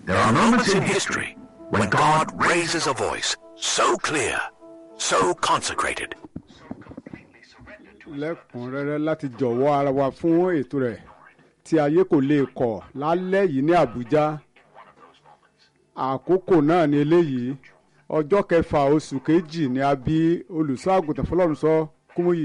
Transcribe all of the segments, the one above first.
There are moments in history when God raises a voice so clear, so consecrated, lẹ́kùnrẹ́rẹ́ láti jọ̀wọ́ ara wa fún ètò rẹ̀ tí ayé kò lè kọ̀ lálẹ́ yìí ní Àbújá àkókò náà ni eléyìí ọjọ́ kẹfà oṣù kejì ni a bí olùṣọ́ àgùntàn fọlọ́runṣọ́ Kúmúyì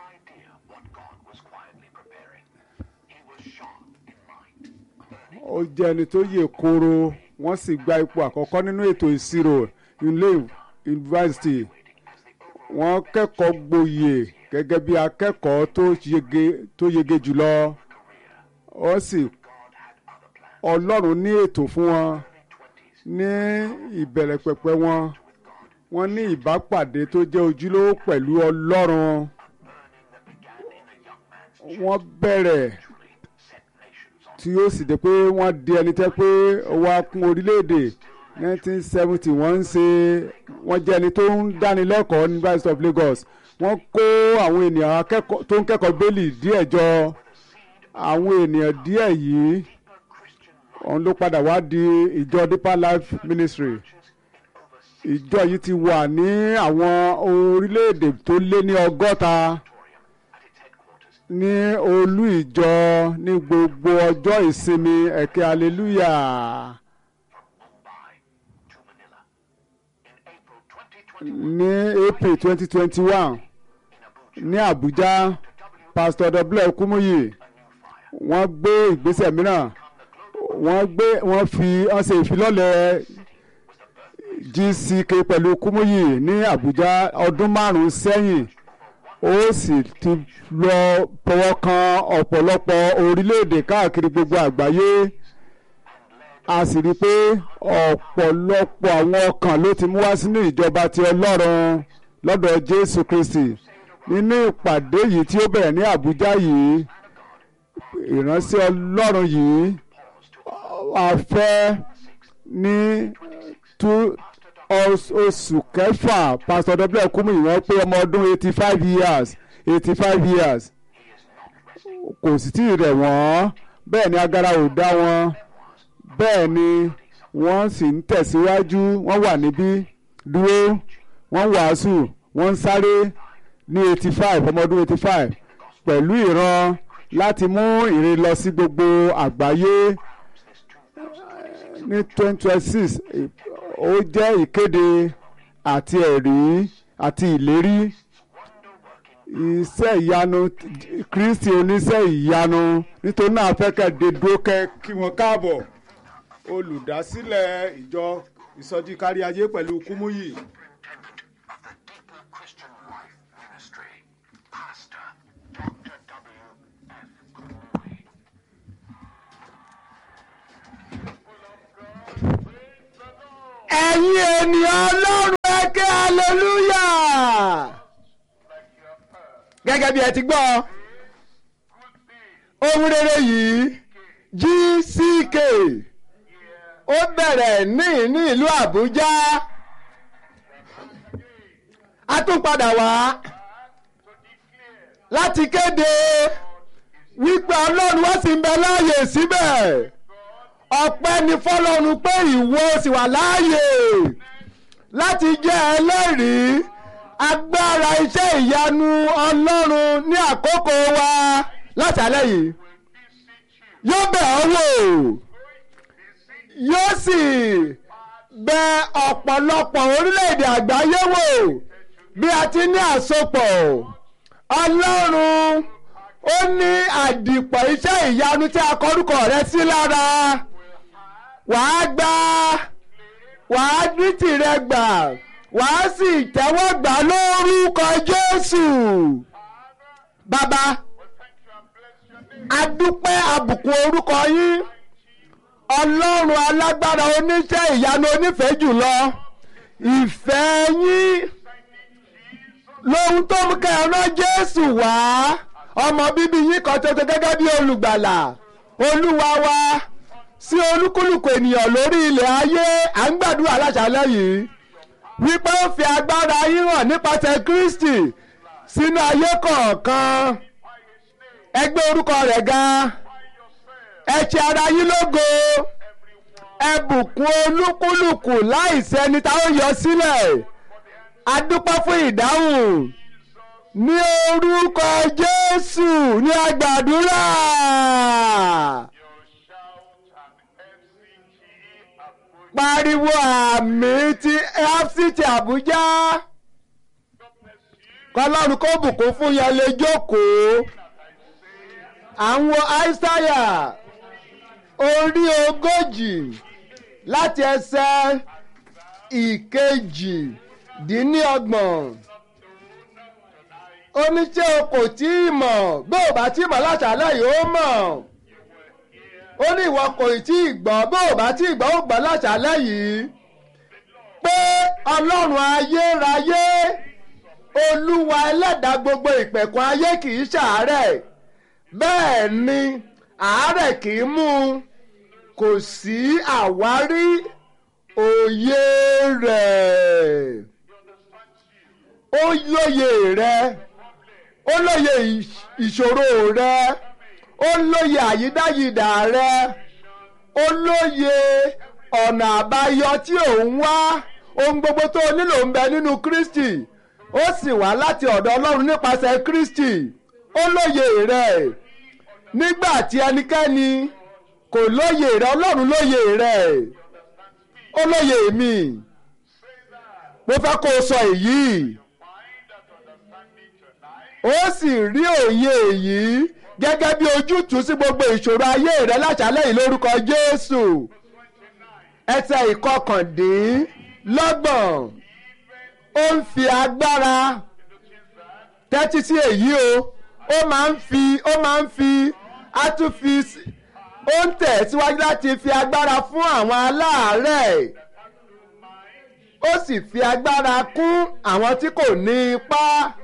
ó jẹ́ ẹni tó yè kooro wọ́n sì gba ipò àkọ́kọ́ nínú ètò ìṣirò ilé yunifásitì wọ́n kẹ́kọ̀ọ́ gboyè gẹ́gẹ́ bí akẹ́kọ̀ọ́ tó yege tó yege jùlọ ó sì ọlọ́run ní ètò fún wọn ní ìbẹ̀rẹ̀ pẹ̀pẹ̀ wọn wọ́n ní ìbápàdé tó jẹ́ ojúlówó pẹ̀lú ọlọ́run wọ́n bẹ̀rẹ̀ tí ó sì dé pé wọ́n di ẹni tẹ́ pé ó wá kún orílẹ̀-èdè 1970 wọ́n ń ṣe wọ́n jẹ́ ẹni tó ń dánilẹ́kọ̀ọ́ ní University of Lagos wọ́n kó àwọn ènìyàn akẹ́kọ̀ọ́ tó ń kẹ́kọ̀ọ́ bẹ́ẹ̀lì díẹ̀ jọ àwọn ènìyàn díẹ̀ yìí òun ló padà wá di ìjọ Deeper Life Ministry ìjọ yìí ti wà ní àwọn orílẹ̀-èdè tó lé ní ọgọ́ta ní olú ìjọ ní gbogbo ọjọ́ ìsinmi ẹ̀kẹ́ hallelujah. ní april twenty twenty one ní abuja pastor w kumuyi wọ́n gbé ìgbésẹ̀ mìíràn wọ́n gbé wọ́n fi wọ́n ṣe ìfilọ́lẹ̀ gck pẹ̀lú kumuyi ní abuja ọdún márùn-ún sẹ́yìn ó sì ti lọ fọwọ́ kan ọ̀pọ̀lọpọ̀ orílẹ̀-èdè káàkiri gbogbo àgbáyé a sì rí i pé ọ̀pọ̀lọpọ̀ àwọn ọkàn ló ti mú wá sínú ìjọba ti ọlọ́run lọ́dọ̀ jésù kristi nínú ìpàdé yìí tí ó bẹ̀rẹ̀ ní àbújá yìí ìránṣẹ́ ọlọ́run yìí a fẹ́ ní oṣù kẹfà pastor w kúmù ìwọ̀n pé ọmọ ọdún eighty five years eighty five years kò sì tí ì rẹ̀ wọ́n bẹ́ẹ̀ ni agara ò dá wọn bẹ́ẹ̀ ni wọ́n sì ń tẹ̀síwájú wọ́n wà níbí dúró wọ́n wàásù wọ́n ń sáré ní eighty five ọmọ ọdún eighty five pẹ̀lú ìran láti mú ìrìn lọ sí gbogbo àgbáyé ní twenty twenty six ó jẹ́ ìkéde àti ẹ̀rí àti ìlérí iṣẹ́ ìyanu Kristi oníṣẹ́ ìyanu nítorí náà afẹ́kẹ́ dé dúró kẹ́ kí wọ́n káàbọ̀ olùdásílẹ̀ ìjọ ìsọjí kárí ayé pẹ̀lú Kúmúyì. ẹ̀yin ènìyàn ọlọ́run ẹ ké hallelujah gẹ́gẹ́ bí ẹ ti gbọ́ ohun rere yìí GCK ó bẹ̀rẹ̀ ní ní ìlú Àbújá a tún padà wá láti kéde wípé ọlọ́run wá sí ń bẹ láàyè síbẹ̀ ọpẹ́ ni fọlọ́run pé ìwọ sì wà láàyè láti jẹ́ ẹlẹ́rìí agbára iṣẹ́ ìyanu ọlọ́run ní àkókò wa láti alẹ́ yìí yóò bẹ̀ ọ́ wò yóò sì bẹ ọ̀pọ̀lọpọ̀ orílẹ̀-èdè àgbáyé wò bí a ti ní àsopọ̀ ọlọ́run ó ní àdìpọ̀ iṣẹ́ ìyanu tí a kọrúkọ rẹ sí lára wàá gbà wàá ní tìrẹ gbà wàá sì tẹ́wọ́ gbà lórúkọ Jésù bàbá adúpẹ́ àbùkù orúkọ yín ọlọ́run alágbára oníṣẹ́ ìyanu onífẹ̀ẹ́ jùlọ ìfẹ́ yín lóhun tó mú kẹ́ ẹ rán Jésù wá ọmọ bíbí yín kan ṣoṣo gẹ́gẹ́ bí olùgbàlà olúwa wa sí olúkúlùkù ènìyàn lórí ilẹ̀ ayé à ń gbàdúrà láṣálẹ́ yìí wípé ó fi agbára yín hàn nípasẹ̀ Kristi sínú ayé kọ̀ọ̀kan ẹ gbé orúkọ rẹ̀ ga ẹ ṣe ara yín lógo ẹ ẹ bùkún olúkúlùkù láìsẹ́ni tá ó yọ sílẹ̀ a dúpẹ́ fún ìdáhùn ní orúkọ Jésù ní agbàdúrà. pariwo àmì ti fct Àbújá kọlọ́run kó bùkún fún yẹn lè jókòó àwọn àìsáyà orí ogójì láti ẹsẹ̀ ìkejì dín ní ọgbọ̀n oníṣẹ́ o kò tí ì mọ̀ bí ò bá tí ì mọ̀ láṣálẹ̀ yìí ó mọ̀ ó ní ìwọ kò tí ì gbọ́ bí ò bá tí ì gbọ́ ó gbọ́ láṣálẹ̀ yìí pé ọlọ́run ayérayé olúwa ẹlẹ́dàá gbogbo ìpẹ̀kun ayé kì í ṣàárẹ̀ bẹ́ẹ̀ ni àárẹ̀ kì í mú un kò sí àwárí òye rẹ̀ ó lóye rẹ̀ ó lóye ìṣòro rẹ̀ ó lóye àyídáyidà rẹ̀ ó lóye ọ̀nà àbáyọ tí ò ń wá ohun gbogbo tó o nílò ń bẹ nínú Kristi ó sì wá láti ọ̀dọ̀ Ọlọ́run nípasẹ̀ Kristi ó lóye rẹ̀ nígbà tí ẹnikẹ́ni kò lóye rẹ̀ Ọlọ́run lóye rẹ̀ ó lóye mi mo fẹ́ kó o sọ èyí ó sì rí òye èyí gẹ́gẹ́ bí ojútùú sí gbogbo ìṣòro ayé rẹ̀ láṣálẹ̀ yìí lórúkọ Jésù ẹsẹ̀ ìkọkàndínlọ́gbọ̀n ó ń fi agbára tẹ́tí sí èyí o ó máa ń fi ó máa ń fi á tún fi ó ń tẹ̀ síwájú láti fi agbára fún àwọn aláàárẹ̀ ó sì fi agbára kún àwọn tí kò ní ipá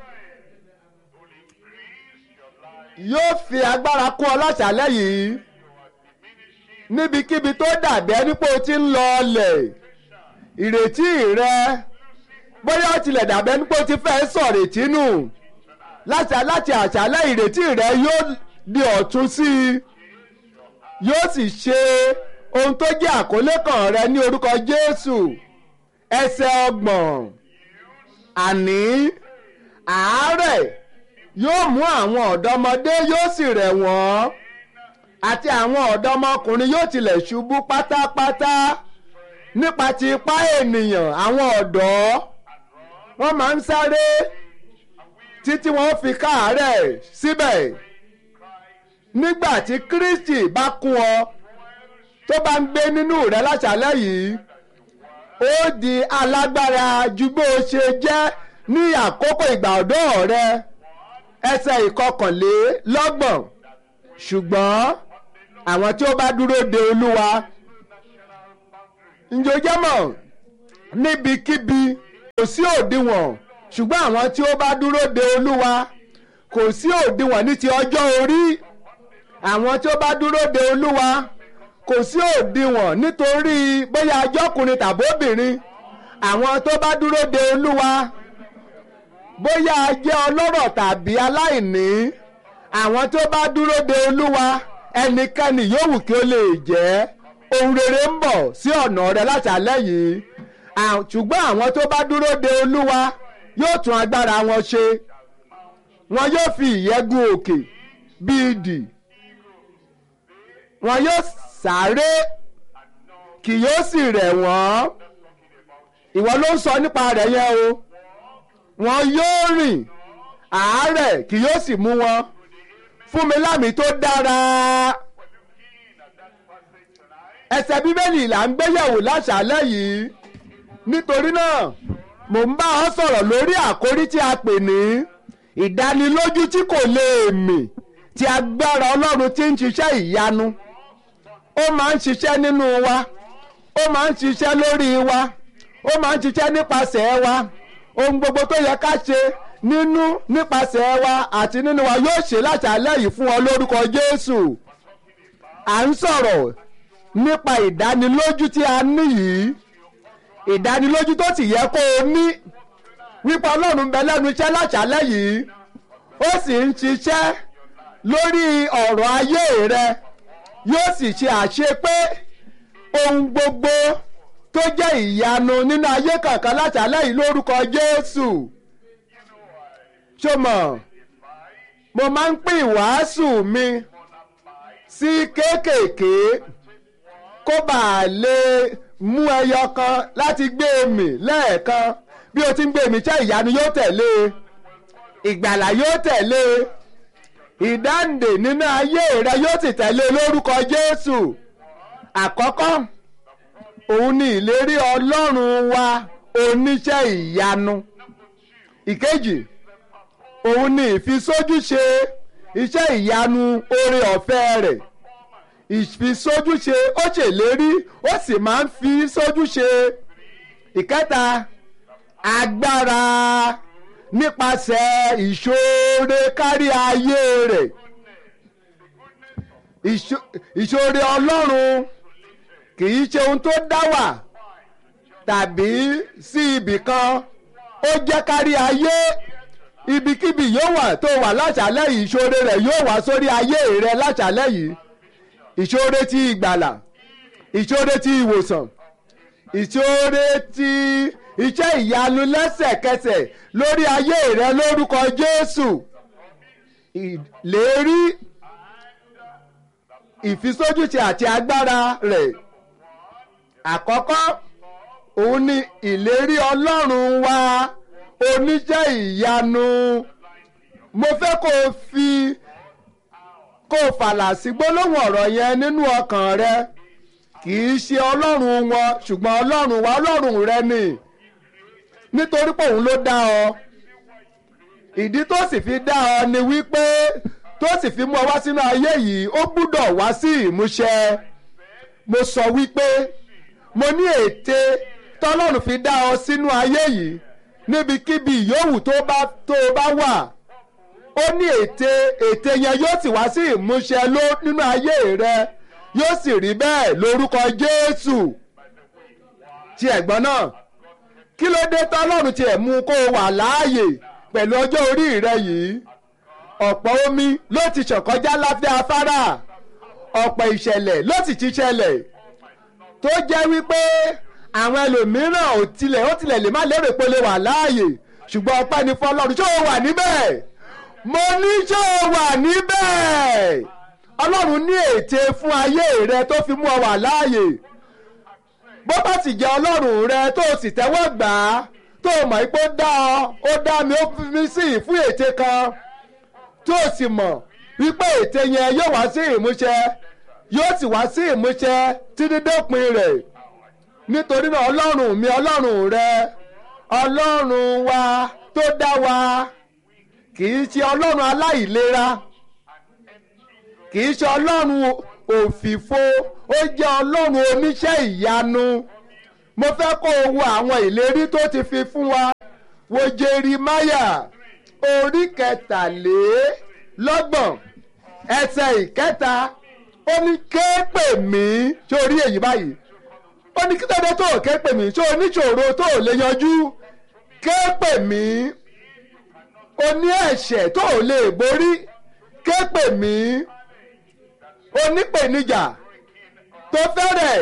yóò fi agbára kún ọ láṣálẹ́ yìí níbikíbi tó dàbí ẹni pé o ti ń lọ ọlẹ̀ ìrètí rẹ bóyá ó tilẹ̀ dàbí ẹni pé o ti fẹ́ sọ̀rètí nù láti láti àṣálẹ́ ìrètí rẹ yóò di ọ̀tun sí i yóò sì ṣe ohun tó jẹ́ àkọlé kan rẹ ní orúkọ Jésù ẹsẹ̀ ọgbọ̀n àní àárẹ̀ yóò mú àwọn ọ̀dọ́mọdé yóò sì rẹ̀ wọ́n àti àwọn ọ̀dọ́mọkùnrin yóò tilẹ̀ ṣubú pátápátá nípa ti ipá ènìyàn àwọn ọ̀dọ́ wọ́n máa ń sáré títí wọ́n fi káàárẹ̀ síbẹ̀ nígbà tí Kristi bá kún ọ tó bá ń gbé nínú rẹ láṣálẹ́ yìí ó di alágbára ju bó o ṣe jẹ́ ní àkókò ìgbà ọ̀dọ́ rẹ ẹsẹ̀ ìkọkànlélọ́gbọ̀n ṣùgbọ́n àwọn tí ó bá dúró de Olúwa ǹjẹ́ o jẹ́ mọ̀ níbikíbi kò sí òdiwọ̀n ṣùgbọ́n àwọn tí ó bá dúró de olúwa kò sí òdiwọ̀n ní ti ọjọ́ orí àwọn tí ó bá dúró de olúwa kò sí òdiwọ̀n nítorí bóyá ajọ́kùnrin tàbí obìnrin àwọn tó bá dúró de olúwa bóyá a jẹ́ ọlọ́rọ̀ tàbí aláìní àwọn tó bá dúró de olúwa ẹnikẹ́ni yòówù kí ó lè jẹ́ ohun rere ń bọ̀ sí ọ̀nà rẹ láti alẹ́ yìí ṣùgbọ́n àwọn tó bá dúró de olúwa yóò tún agbára wọn ṣe wọn yóò fi ìyẹ́gun òkè bíi idì wọn yóò sáré kì yóò sì rẹ̀ wọ́n ìwọ ló ń sọ nípa rẹ̀ yẹn o wọn yóò rìn àárẹ̀ kì yóò sì mú wọn fún mi lámì tó dára ẹsẹ̀ bíbélì là ń gbéyẹ̀wò láṣálẹ́ yìí nítorí náà mò ń bá ọ sọ̀rọ̀ lórí àkórí tí a pè ní ìdánilójú tí kò lè mì tí agbára ọlọ́run tí ń ṣiṣẹ́ ìyanu ó máa ń ṣiṣẹ́ nínú wa ó máa ń ṣiṣẹ́ lórí wa ó máa ń ṣiṣẹ́ nípasẹ̀ wa ohun gbogbo tó yẹ ká ṣe nínú nípasẹ̀ wa àti nínú wa yóò ṣe láṣálẹ́ yìí fún ọ lórúkọ Jésù à ń sọ̀rọ̀ nípa ìdánilójú tí a ní yìí ìdánilójú tó sì yẹ kó o ní wípé ọlọ́run bẹ lẹ́nu iṣẹ́ láṣálẹ́ yìí ó sì ń ṣiṣẹ́ lórí ọ̀rọ̀ ayé rẹ yóò sì ṣe àṣepé ohun gbogbo tó jẹ́ ìyanu nínú ayé kankan láti alẹ́ yìí lórúkọ Jésù ṣó mọ̀ mo máa ń pín ìwàásù mi sí kéékèèké kó bàa lè mú ẹyọ kan láti gbé mi lẹ́ẹ̀kan bí o ti ń gbé mi ṣe ìyanu yóò tẹ̀lé ìgbàlà yóò tẹ̀lé ìdáǹdè nínú ayé rẹ yóò sì tẹ̀lé lórúkọ Jésù àkọ́kọ́ òun ni ìlérí Ọlọ́run wa oníṣẹ́ ìyanu ìkejì òun ni ìfisójúṣe iṣẹ́ ìyanu oore ọ̀fẹ́ rẹ̀ ìfisójúṣe ó ṣèlérí ó sì máa ń fi sójúṣe ìkẹta agbára nípasẹ̀ ìṣoore kárí ayé rẹ̀ ìṣoore Ọlọ́run kì í ṣe ohun tó dá wà tàbí sí ibì kan ó jẹ́ kárí ayé ibikíbi yóò wà tó wà láṣálẹ́ yìí ìṣoore rẹ̀ yóò wá sórí ayé rẹ̀ láṣálẹ́ yìí ìṣoore ti ìgbàlà ìṣoore ti ìwòsàn ìṣoore ti iṣẹ́ ìyanu lẹ́sẹ̀kẹsẹ̀ lórí ayé rẹ lórúkọ Jésù ìlérí ìfisójúṣe àti agbára rẹ̀ àkọ́kọ́ òun ni ìlérí Ọlọ́run wa oníṣẹ́ ìyanu mo fẹ́ kó o fi kó o fàlà sí gbólóhùn ọ̀rọ̀ yẹn nínú ọkàn rẹ kì í ṣe ọlọ́run wọn ṣùgbọ́n ọlọ́run wa ọlọ́run rẹ ni nítorí pé òun ló dá ọ ìdí tó sì fi dá ọ ni wípé tó sì fi mú ọ wá sínú ayé yìí ó gbúdọ̀ wá sí ìmúṣẹ mo sọ wípé mo ní ète tọ́lọ́run fi dá ọ sínú ayé yìí níbikíbi yòówù tó bá tó bá wà ó ní ète ète yẹn yóò sì wá sí ìmúṣẹ ló nínú ayé rẹ yóò sì rí bẹ́ẹ̀ lórúkọ Jésù ti ẹ̀gbọ́n náà kí ló dé tọ́lọ́run tiẹ̀ mú kó o wà láàyè pẹ̀lú ọjọ́ orí rẹ yìí ọ̀pọ̀ omi ló ti ṣàn kọjá lábẹ́ afárá ọ̀pọ̀ ìṣẹ̀lẹ̀ ló sì ti ṣẹlẹ̀ tó jẹ́ wípé àwọn ẹlòmíràn ò tilẹ̀ ó tilẹ̀ lè má lérò pé ó lè wà láàyè ṣùgbọ́n ọpẹ́ ni fọlọ́run ṣé o wà níbẹ̀ mo ní ṣé o wà níbẹ̀ ọlọ́run ní ète fún ayé rẹ tó fi mú ọ wà láàyè bó bá sì jẹ́ ọlọ́run rẹ tó o sì tẹ́wọ́ gbà á tó o mọ̀ pé ó dá ọ ó dá mi ó fi mí sí fún ète kan tó o sì mọ̀ wípé ète yẹn yóò wá sí ìmúṣẹ yóò sì wá sí ìmúṣẹ títí dópin rẹ̀ nítorí náà ọlọ́run mi ọlọ́run rẹ ọlọ́run wa tó dá wa kì í ṣe ọlọ́run aláìlera kì í ṣe ọlọ́run òfìfo ó jẹ́ ọlọ́run oníṣẹ́ ìyanu mo fẹ́ kó o wo àwọn ìlérí tó ti fi fún wa wo jerimaya orí kẹtàlélọ́gbọ̀n ẹsẹ̀ ìkẹta ó ní ké pè mí ṣé o rí èyí báyìí ó ní kí tọ́jú tó ké pè mí ṣé o níṣòro tó lè yanjú ké pè mí o ní ẹ̀ṣẹ̀ tó lè borí ké pè mí onípèníjà tó fẹ́rẹ̀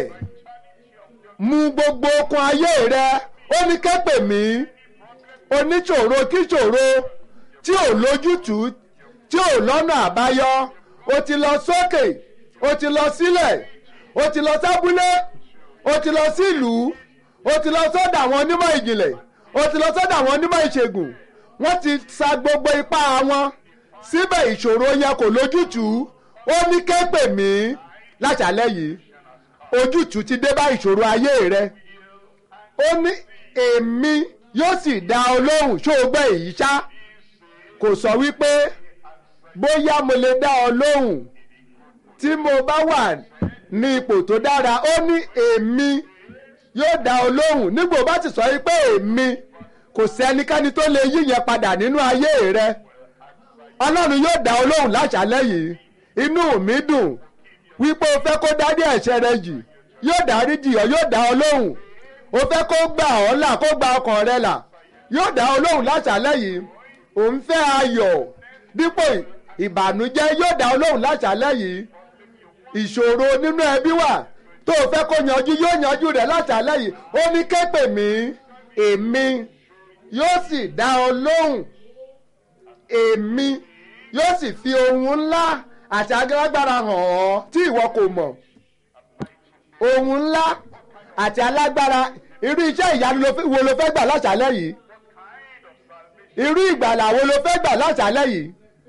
mú gbogbo okun ayé rẹ ó ní kẹ́pẹ̀ mí oníṣòro kíṣòro tí ò lójútùú tí ò lọ́nà àbáyọ o ti lọ sókè o ti lọ sílẹ̀ o ti lọ sábúlé o ti lọ sílùú o ti lọ sọ́dọ̀ àwọn onímọ̀ ìjìnlẹ̀ o ti lọ sọ́dọ̀ àwọn onímọ̀ ìṣègùn wọ́n ti sa gbogbo ipá wọn síbẹ̀ ìṣòro yẹn kò lójútùú ó ní kẹ́pẹ̀ mí láṣálẹ́ yìí ojútùú ti dé bá ìṣòro ayé rẹ ó ní èmi yóò sì dá ọ lóhùn ṣó o gbọ́ èyí ṣá kò sọ wípé bóyá mo lè dá ọ lóhùn tí mo bá wà ní ipò tó dára ó ní èmi yóò dá ọ lóhùn nígbà ó bá ti sọ wípé èmi kò sẹ́nikẹ́ni tó lè yí yẹn padà nínú ayé rẹ ọlọ́run yóò dá ọ lóhùn láṣálẹ́ yìí inú mi dùn wípé o fẹ́ kó dárí ẹ̀ṣẹ̀ rẹ jì yóò dárí jì ọ́ yóò dá ọ lóhùn o fẹ́ kó gbà ọ́ là kó gba ọkàn rẹ là yóò dá ọ lóhùn láṣálẹ́ yìí ò ń fẹ́ ayọ̀ dípò ìbànújẹ́ yóò dá ọ lóhùn láṣálẹ́ yìí ìṣòro nínú ẹbí wà tó o fẹ́ kó yanjú yóò yanjú rẹ̀ látàlẹ́ yìí ó ní képè mí èmi yóò sì dá ọ lóhùn èmi yóò sì fi ohun ńlá àti alágbára hàn ọ́ tí ìwọ kò mọ̀ ohun ńlá àti alágbára irú iṣẹ́ ìyanu ló fẹ́- wo ló fẹ́ gbà látàlẹ́ yìí irú ìgbàlà wo ló fẹ́ gbà látàlẹ́ yìí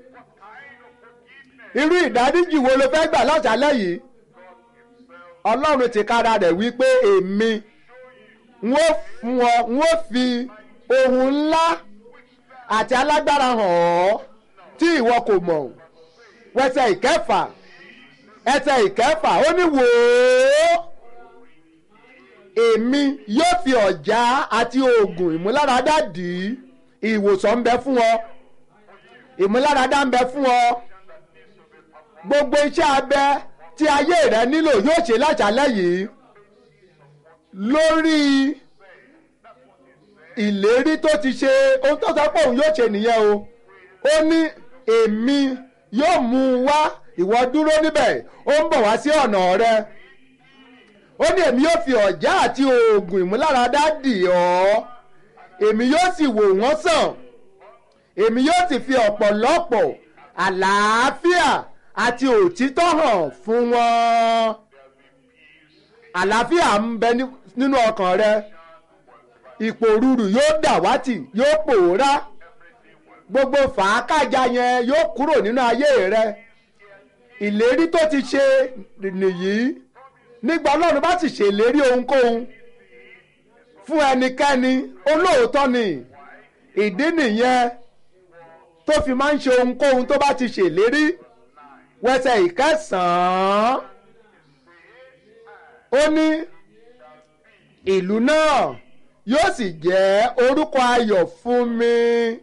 irú ìdáríjì wo ló fẹ́ gbà látàlẹ́ yìí ọlọ́run ti kára rẹ̀ wípé èmi n ó fún ọ n ó fi ohun ńlá àti alágbára hàn ọ́ tí ìwọ kò mọ̀ wẹsẹ̀ ìkẹfà ẹsẹ̀ ìkẹfà ó ní wò ó èmi yóò fi ọ̀já àti oògùn ìmúláradá dì í ìwòsàn ń bẹ fún ọ ìmúláradá ń bẹ fún ọ gbogbo iṣẹ́ abẹ tí ayé rẹ nílò yóò ṣe láṣálẹ́ yìí lórí ìlérí tó ti ṣe ohun tó sọ pé òun yóò ṣe nìyẹn o ó ní èmi yóò mú un wá ìwọ dúró níbẹ̀ ó ń bọ̀ wá sí ọ̀nà rẹ ó ní èmi yóò fi ọ̀já àti oògùn ìmúláradá dì ọ́ èmi yóò sì wò wọ́n sàn èmi yóò sì fi ọ̀pọ̀lọpọ̀ àlàáfíà àti òtítọ́ hàn fún wọn àlàáfíà ń bẹ ní- nínú ọkàn rẹ ìpòrúurú yóò dàwátì yóò pòórá gbogbo fàákàjà yẹn yóò kúrò nínú ayé rẹ ìlérí tó ti ṣe nìyí nígbà ọlọ́run bá sì ṣèlérí ohunkóhun fún ẹnikẹ́ni olóòótọ́ ni ìdí nìyẹn tó fi máa ń ṣe ohunkóhun tó bá ti ṣèlérí wẹsẹ̀ ìkẹsàn-án ó ní ìlú náà yóò sì jẹ́ orúkọ ayọ̀ fún mi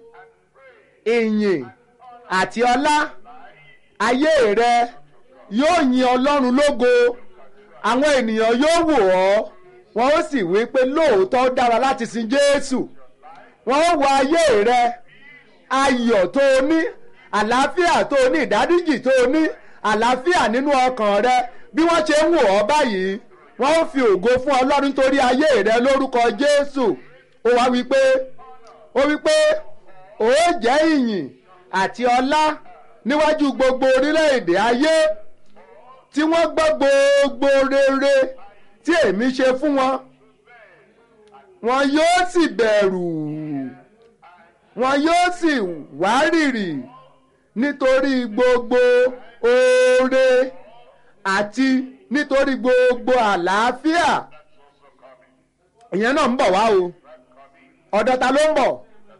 ìyìn àti ọlá ayé rẹ yóò yin ọlọ́run lógo àwọn ènìyàn yóò wò ọ́ wọn ó sì wí pé lóòótọ́ ó dára láti sin jésù wọn ó wo ayé rẹ ayọ̀ tó o ní àlàáfíà tó o ní ìdáríjì tó o ní àlàáfíà nínú ọkàn rẹ bí wọ́n ṣe ń wò ọ́ báyìí wọ́n ó fi ògo fún ọlọ́run nítorí ayé rẹ lórúkọ jésù ó wá wí pé ó wí pé ó jẹ́ ìyìn àti ọlá níwájú gbogbo orílẹ̀-èdè ayé tí wọ́n gbọ́ gbogbo rere tí èmi ṣe fún wọn wọn yóò sì bẹ̀rù wọn yóò sì wárìrì nítorí gbogbo oore àti nítorí gbogbo àlàáfíà ìyẹn náà ń bọ̀ wá o ọ̀dọ̀ ta ló ń bọ̀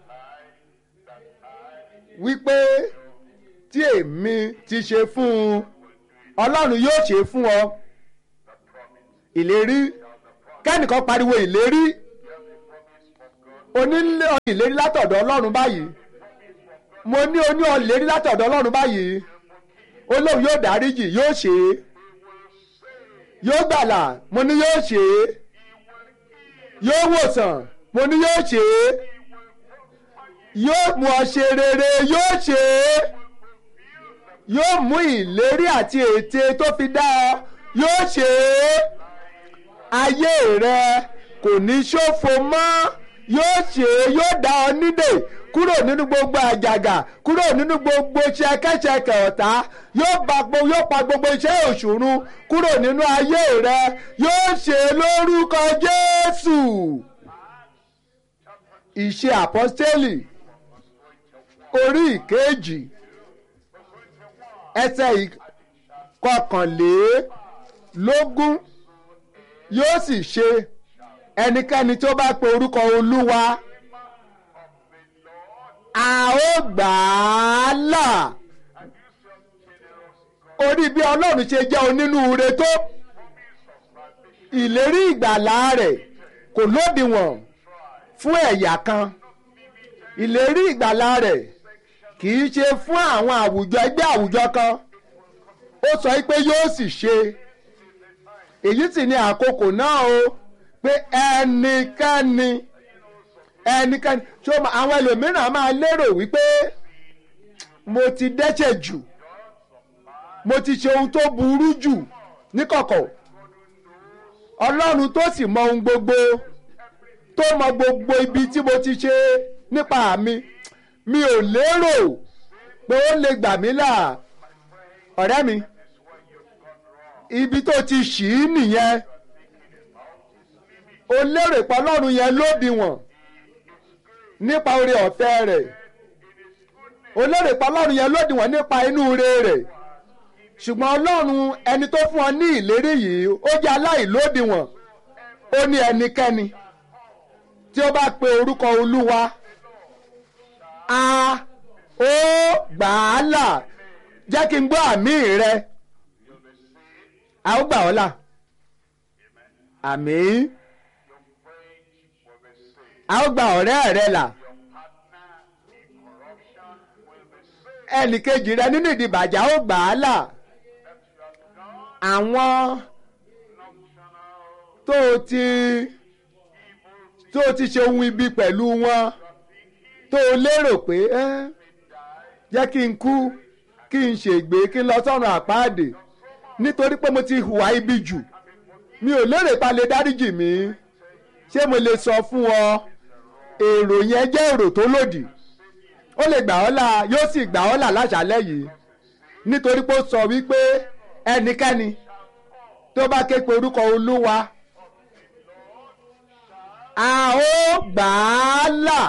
wípé tí èmi ti ṣe fún un ọlọ́run yóò ṣe fún ọ ìlérí kẹ́nìkan pariwo ìlérí onílé ìlérí látọ̀dọ̀ ọlọ́run báyìí mo ní oní ìlérí látọ̀dọ̀ ọlọ́run báyìí olóhùn yóò dáríjì yóò ṣe é yóò gbàlà mo ní yóò ṣe é yóò wòsàn mo ní yóò ṣe é yóò mú ọ ṣe rere yóò ṣe é yóò mú ìlérí àti ète tó fi dá ọ yóò ṣe é ayé rẹ kò ní ṣòfò mọ́ yóò ṣe é yóò dá ọ nídè kúrò nínú gbogbo àjàgà kúrò nínú gbogbo ṣẹkẹṣẹkẹ ọ̀tá yóò pa gbo- yóò pa gbogbo iṣẹ́ òṣùrun kúrò nínú ayé rẹ yóò ṣe é lórúkọ Jésù ìṣe àpọ́stélì orí ìkejì ẹsẹ̀ ìkọkànlélógún yóò sì ṣe ẹnikẹ́ni tó bá pe orúkọ olúwa a ó gbà á là orí bí ọlọ́run ṣe jẹ́ onínúure tó ìlérí ìgbàlá rẹ̀ kò lódiwọ̀n fún ẹ̀yà kan ìlérí ìgbàlá rẹ̀ kì í ṣe fún àwọn àwùjọ ẹgbẹ́ àwùjọ kan ó sọ pé yóò sì ṣe èyí sì ni àkókò náà o pé ẹnikẹ́ni ẹnikẹ́ni ṣó ma- àwọn ẹlòmíràn máa lérò wípé mo ti dẹ́ṣẹ̀ jù mo ti ṣe ohun tó burú jù níkọ̀kọ̀ ọlọ́run tó sì mọ ohun gbogbo tó mọ gbogbo ibi tí mo ti ṣe nípa mi mi ò lérò pé ó lè gbà mí là ọ̀rẹ́ mi ibi tó ti ṣì í nìyẹn o lérò pé ọlọ́run yẹn lódiwọ̀n nípa oore ọ̀fẹ́ rẹ̀ o lérò pé ọlọ́run yẹn lódiwọ̀n nípa inú ire rẹ̀ ṣùgbọ́n ọlọ́run ẹni tó fún ọ ní ìlérí yìí ó jẹ́ aláìlódiwọ̀n ó ní ẹnikẹ́ni tí ó bá pe orúkọ olúwa a ó gbà á là jẹ́ kí n gbọ́ àmì rẹ a ó gbà ọ́ là àmì a ó gba ọ̀rẹ́ rẹ là ẹnìkejì rẹ nínú ìdìbàjẹ́ a ó gbà á là àwọn tó o ti tó o ti ṣe ohun ibi pẹ̀lú wọn tó o lérò pé ẹ́ jẹ́ kí n kú kí n ṣègbé kí n lọ sọ́run àpáàdé nítorí pé mo ti hùwà ibi jù mi ò lérò pa lè dáríjì mi ṣé mo lè sọ fún ọ èrò yẹn jẹ́ èrò tó lòdì ó lè gbà ọ́ là yóò sì gbà ọ́ là láṣálẹ́ yìí nítorí pé ó sọ wípé ẹnikẹ́ni tó bá ké pe orúkọ olúwa a ó gbà á là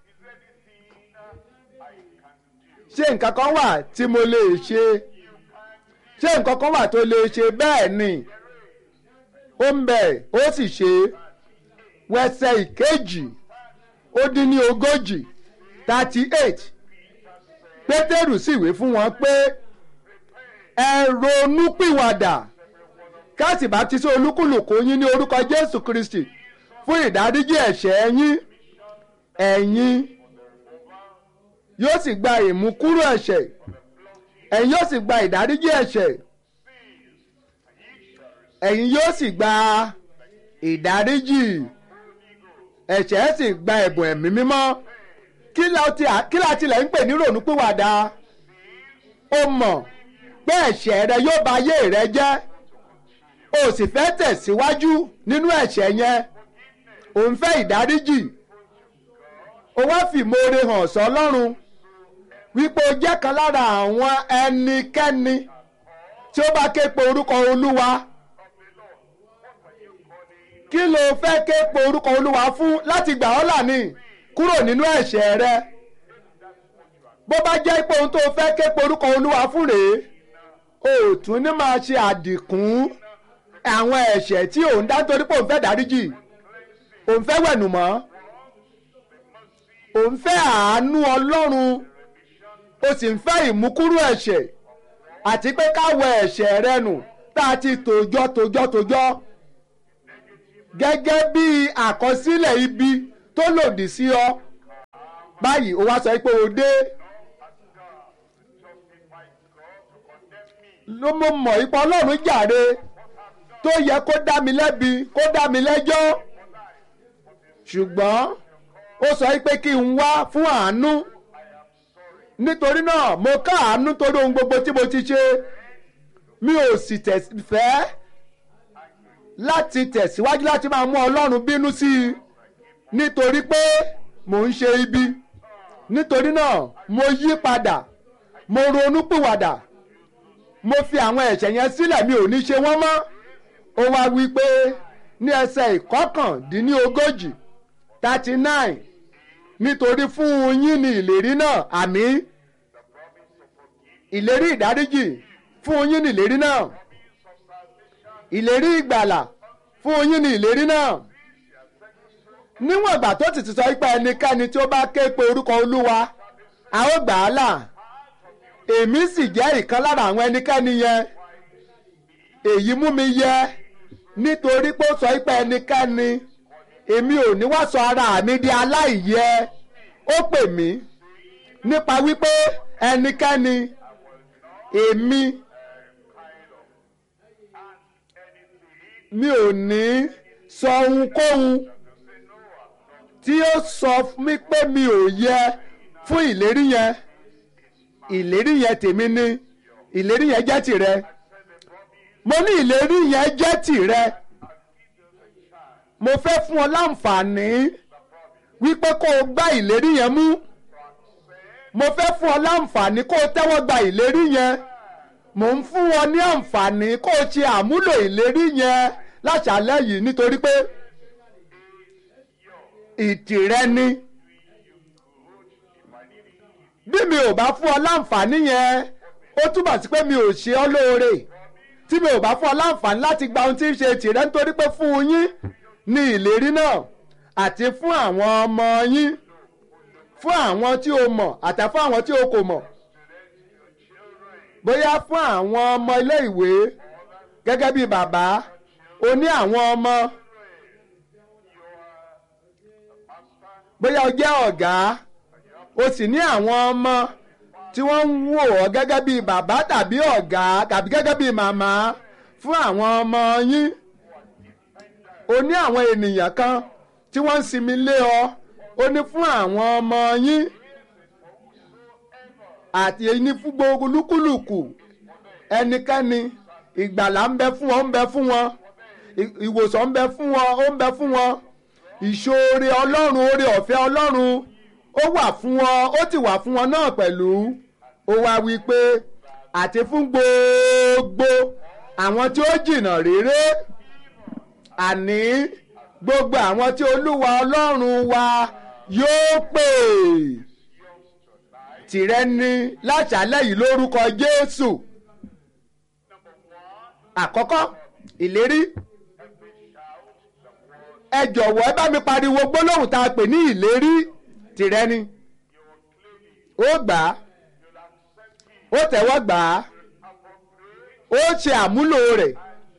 ṣé nǹkan kan wà tí mo lè ṣe ṣé nǹkan kan wà tó lè ṣe bẹ́ẹ̀ ni ó ń bẹ̀ ó sì ṣe wẹsẹ̀ ìkejì ó dín ní ogójì thirty eight pétérù sì wí fún wọn pé ẹ ronúpìwàdà káàsì bá ti sí olúkúlùkù yín ní orúkọ jésù kristi fún ìdáríjì ẹ̀ṣẹ̀ yín ẹ̀yin yóò sì gba ìmúkúrò ẹ̀ṣẹ̀ ẹ̀yin yóò sì gba ìdáríjì ẹ̀ṣẹ̀ ẹ̀yin yóò sì gba ìdáríjì ẹ̀ṣẹ̀ sì gba ẹ̀bùn ẹ̀mí mímọ́ kí la tilẹ̀ ń pè ní ronúpìwàdà ó mọ̀ pé ẹ̀ṣẹ̀ rẹ yóò ba ayé rẹ jẹ́ o sì fẹ́ tẹ̀síwájú nínú ẹ̀ṣẹ̀ yẹn ò ń fẹ́ ìdáríjì o wá fìmoore hàn sọ́lọ́run wípé o jẹ́ kan lára àwọn ẹnikẹ́ni tí ó bá ké pe orúkọ olúwa kí ló fẹ́ ké pe orúkọ olúwa fún láti gbà ọ́ là ní kúrò nínú ẹ̀ṣẹ̀ rẹ bó bá jẹ́ pé ohun tó fẹ́ ké pe orúkọ olúwa fún rèé o ò tún ní máa ṣe àdìkún àwọn ẹ̀ṣẹ̀ tí òun dá nítorí pé òun fẹ́ dáríjì òun fẹ́ wẹ̀nùmọ́ òun fẹ́ àánú ọlọ́run o sì ń fẹ́ ìmúkúrú ẹ̀ṣẹ̀ àti pé ká wẹ ẹ̀ṣẹ̀ rẹ nù tá a ti tòjọ́ tòjọ́ tòjọ́ gẹ́gẹ́ bí àkọsílẹ̀ ibi tó lòdì sí ọ báyìí o wá sọ pé o dé ló mọ̀ mọ̀ ipò ọlọ́run jàre tó yẹ kó dá mi lẹ́bi kó dá mi lẹ́jọ́ ṣùgbọ́n ó sọ pé kí n wá fún àánú nítorí náà mo ká àánú torí ohun gbogbo tí mo ti ṣe mi ò sì fẹ́ láti tẹ̀síwájú láti máa mú ọlọ́run bínú sí i nítorí pé mò ń ṣe ibi nítorí náà mo yí padà mo ronú pìwàdà mo fi àwọn ẹ̀ṣẹ̀ yẹn sílẹ̀ mi ò ní ṣe wọ́n mọ́ ó wá wí pé ní ẹsẹ̀ ìkọkàndínlógójì thirty nine nítorí fún yín ní ìlérí náà àmì ìlérí ìdáríjì fún yín ní ìlérí náà ìlérí ìgbàlà fún yín ní ìlérí náà níwọ̀n ìgbà tó ti ti sọ pé ẹnikẹ́ni tí ó bá ké pe orúkọ olúwa a ó gbà á là èmi sì jẹ́ ìkan lára àwọn ẹnikẹ́ni yẹn èyí mú mi yẹ nítorí pé ó sọ pé ẹnikẹ́ni èmi ò ní wá sọ ara mi di aláìyẹ ó pè mí nípa wípé ẹnikẹ́ni èmi mi ò ní sọ ohunkóhun tí ó sọ mí pé mi ò yẹ fún ìlérí yẹn ìlérí yẹn tèmi ni ìlérí yẹn jẹ́ tìrẹ mo ní ìlérí yẹn jẹ́ tìrẹ mo fẹ́ fún ọ láǹfààní wípé kó o gbá ìlérí yẹn mú mo fẹ́ fún ọ láǹfààní kó o tẹ́wọ́ gba ìlérí yẹn mò ń fún ọ ní àǹfààní kó o ṣe àmúlò ìlérí yẹn láṣálẹ́ yìí nítorí pé ìtìrẹ ni bí mi ò bá fún ọ láǹfààní yẹn ó túbọ̀ sí pé mi ò ṣe ọ́ lóore tí mi ò bá fún ọ láǹfààní láti gba ohun tí ń ṣe tìrẹ nítorí pé fún yín ní ìlérí náà àti fún àwọn ọmọ yín fún àwọn tí o mọ̀ àti fún àwọn tí o kò mọ̀ bóyá fún àwọn ọmọ ilé ìwé gẹ́gẹ́ bí bàbá o ní àwọn ọmọ bóyá o jẹ́ ọ̀gá o sì ní àwọn ọmọ tí wọ́n ń wò ọ́ gẹ́gẹ́ bí bàbá tàbí ọ̀gá tàbí gẹ́gẹ́ bí màmá fún àwọn ọmọ yín o ní àwọn ènìyàn kan tí wọ́n ń sinmi lé ọ o ní fún àwọn ọmọ yín àti ní fún gbogbo lúkúlùkù ẹnikẹ́ni ìgbàlà ń bẹ fún wọn ń bẹ fún wọn ìwòsàn ń bẹ fún wọn ó ń bẹ fún wọn ìṣoore ọlọ́run oore ọ̀fẹ́ ọlọ́run ó wà fún wọn ó ti wà fún wọn náà pẹ̀lú ó wá wí pé àti fún gbogbo àwọn tí ó jìnnà réré àní gbogbo àwọn tí olúwa ọlọ́run wa yóò pè tìrẹ ni láṣálẹ́ yìí lórúkọ jésù àkọ́kọ́ ìlérí ẹ jọ̀wọ́ ẹ bá mi pariwo gbólóhùn tá a pè ní ìlérí tìrẹ ni ó gbà á ó tẹ́wọ́ gbà á ó ṣe àmúlò rẹ̀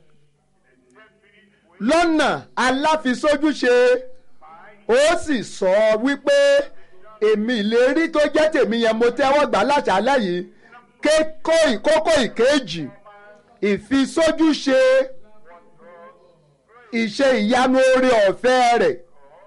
lọ́nà aláfisójúṣe ó sì sọ wípé èmi ìlérí tó jẹ́ tèmi yẹn mo tẹ́wọ́ gbà láṣálẹ́ yìí kékó ìkókó ìkejì ìfisójúṣe ìṣe ìyanu oore ọ̀fẹ́ rẹ̀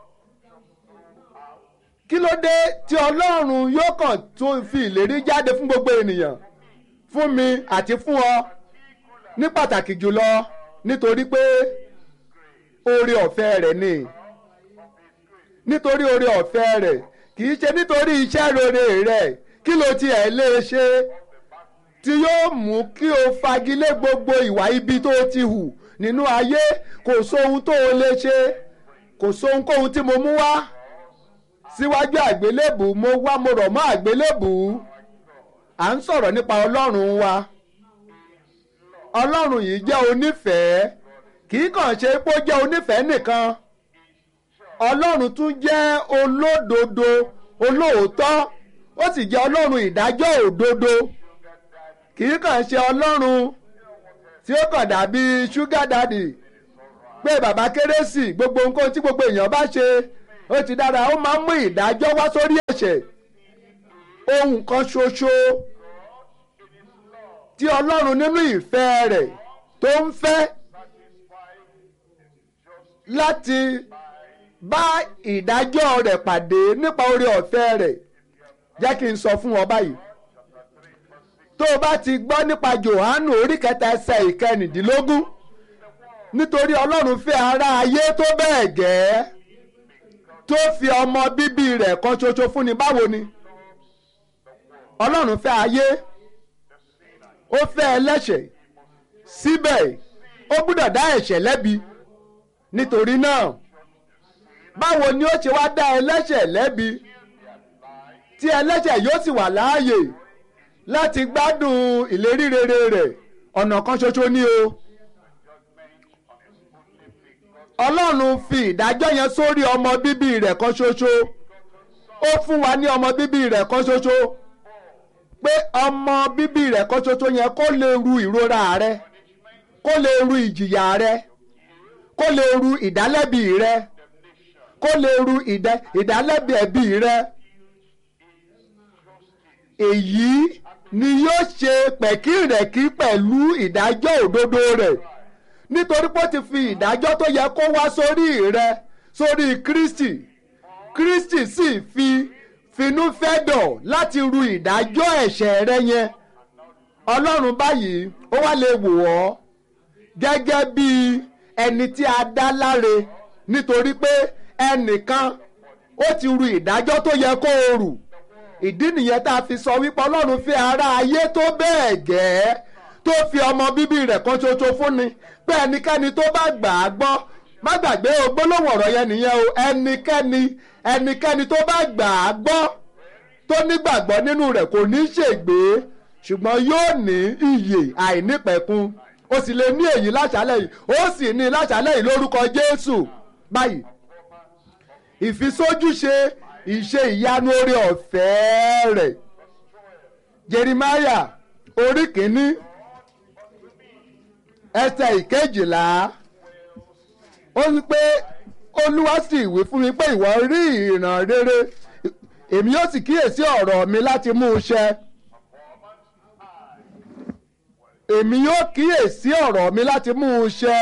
kí ló dé tí ọlọ́run yóò kàn tún fi ìlérí jáde fún gbogbo ènìyàn fún mi àti fún ọ ní pàtàkì jùlọ nítorí pé oore ọ̀fẹ́ rẹ̀ ni nítorí oore ọ̀fẹ́ rẹ̀ kì í ṣe nítorí iṣẹ́ rere rẹ̀ kí ló tiẹ̀ lè ṣe tí yóò mú kí o fagilé gbogbo ìwà ibi tó ti hù nínú ayé kò sóhun tó o lè ṣe kò sóhunkóhun tí mo mú wá síwájú àgbélébù mo wá mo rọ̀ mọ́ àgbélébù à ń sọ̀rọ̀ nípa ọlọ́run wa ọlọ́run yìí jẹ́ onífẹ̀ẹ́ kì í kàn ṣe pé ó jẹ́ onífẹ̀ẹ́ nìkan ọlọ́run tún jẹ́ olódodo olóòótọ́ ó sì jẹ́ ọlọ́run ìdájọ́ òdodo kì í kàn ṣe ọlọ́run tí ó kàn dàbí ṣúgà dàdì pé bàbá kérésì gbogbo nǹkan tí gbogbo èèyàn bá ṣe ó ti dára ó máa ń mú ìdájọ́ wá sórí ẹ̀ṣẹ̀ ohun kan ṣoṣo tí ọlọ́run nínú ìfẹ́ rẹ̀ tó ń fẹ́ láti bá ìdájọ́ rẹ̀ pàdé nípa oore ọ̀fẹ́ rẹ̀ jẹ́ kí n sọ fún ọ báyìí tó o bá ti gbọ́ nípa Jòhánù orí kẹta ẹsẹ̀ ìkẹrìndínlógún nítorí Ọlọ́run fẹ́ ará ayé tó bẹ́ẹ̀ gẹ́ tó fi ọmọ bíbí rẹ̀ kan ṣoṣo fún ni báwo ni Ọlọ́run fẹ́ ayé ó fẹ́ ẹlẹ́ṣẹ̀ síbẹ̀ ó gbúdọ̀ dá ẹ̀ṣẹ̀ lẹ́bi nítorí náà báwo ni ó ṣe wá dá ẹlẹ́ṣẹ̀ lẹ́bi tí ẹlẹ́ṣẹ̀ yóò sì wà láàyè láti gbádùn ìlérí rere rẹ̀ ọ̀nà kan ṣoṣo ni o. Ọlọ́run fi ìdájọ́ yẹn sórí ọmọ bíbí rẹ̀ kan ṣoṣo ó fún wa ní ọmọ bíbí rẹ̀ kan ṣoṣo pé ọmọ bíbí rẹ̀ kan ṣoṣo yẹn kó lè ru ìrora rẹ kó lè ru ìjìyà rẹ kó lè ru ìdálẹ́bi rẹ kó lè ru ìdálẹ́bi ẹ̀bi rẹ èyí ni yóò ṣe pẹ̀kírẹ̀kí pẹ̀lú ìdájọ́ òdodo rẹ̀ nítorí pé ó ti fi ìdájọ́ tó yẹ kó wá sórí rẹ sórí Kristi Kristi sì fi finúfẹ́dọ̀ láti ru ìdájọ́ ẹ̀ṣẹ̀ rẹ yẹn Ọlọ́run báyìí ó wá lè wò ọ́ gẹ́gẹ́ bí ẹni tí a dá láre nítorí pé ẹnìkan ó ti ru ìdájọ́ tó yẹ kó o rù ìdí nìyẹn tá a fi sọ wípé ọlọ́run fi ara ayé tó bẹ́ẹ̀ gẹ́ tó fi ọmọ bíbí rẹ̀ kan ṣoṣo fún ni pé ẹnikẹ́ni tó bá gbà á gbọ́ má gbàgbé o gbólóhùn ọ̀rọ̀ yẹn nìyẹn o ẹnikẹ́ni ẹnikẹ́ni tó bá gbà á gbọ́ tó nígbàgbọ́ nínú rẹ̀ kò ní ṣègbé ṣùgbọ́n yóò ní iyè àìnípẹ̀kun ó sì lè ní èyí láṣálẹ̀ yìí ó sì ní láṣálẹ̀ yìí lórúkọ Jésù báyìí ìfisójúṣe ìṣe ìyanu oore ọ̀fẹ́ rẹ̀ Jerimaya orí kìíní ẹsẹ̀ ìkejìlá ó ní pé Olúwa sì wí fún mi pé ìwọ rí ìran rere èmi yóò sì kíyèsí ọ̀rọ̀ mi láti mú un ṣẹ èmi yóò kíyèsí ọ̀rọ̀ mi láti mú un ṣẹ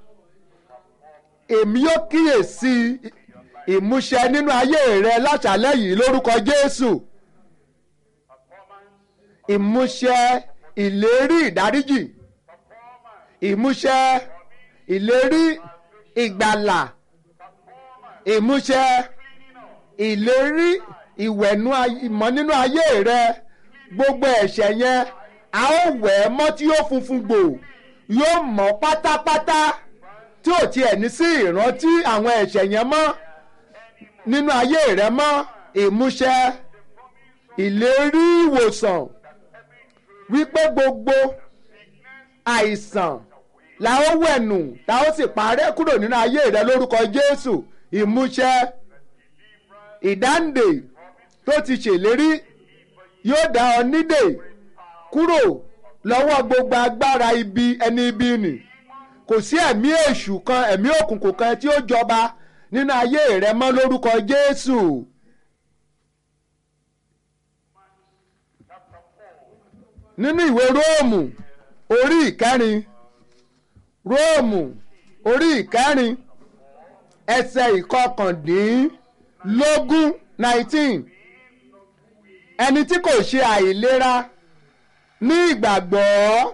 èmi yóò kíyèsí ìmúṣẹ nínú ayé rẹ láṣálẹ́ yìí lórúkọ Jésù ìmúṣẹ ìlérí ìdáríjì ìmúṣẹ ìlérí ìgbàlà ìmúṣẹ ìlérí ìwẹ̀nú ìmọ̀ nínú ayé rẹ gbogbo ẹ̀ṣẹ̀ yẹn a ó wẹ̀ ẹ́ mọ́ tí yóò funfun gbò yóò mọ́ pátápátá tí ò tiẹ̀ ní sí ìrántí àwọn ẹ̀ṣẹ̀ yẹn mọ́ nínú ayé rẹ mọ́ ìmúṣẹ ìlérí ìwòsàn wípé gbogbo àìsàn la ó wẹ̀nù la ó sì parẹ́ kúrò nínú ayé rẹ lórúkọ Jésù ìmúṣẹ ìdáǹdè tó ti ṣèlérí yóò dá ọ nídè kúrò lọ́wọ́ gbogbo agbára ibi ẹni ibi nì kò sí ẹ̀mí èṣù kan ẹ̀mí òkùnkùn kan tí ó jọba nínú ayé rẹ mọ́ lórúkọ Jésù. nínú ìwé Róòmù orí ìkẹrin Róòmù orí ìkẹrin ẹsẹ̀ ìkọkàndínlógún nineteen ẹni tí kò ṣe àìlera ní ìgbàgbọ́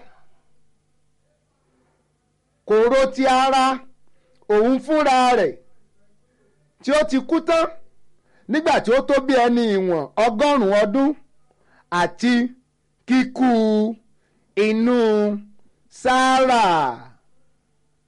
kò ro ti ara òun fúnra rẹ̀ tí ó ti kú tán nígbà tí ó tó bí ẹni ìwọ̀n ọgọ́rùn-ún ọdún àti kíkú inú Sárà.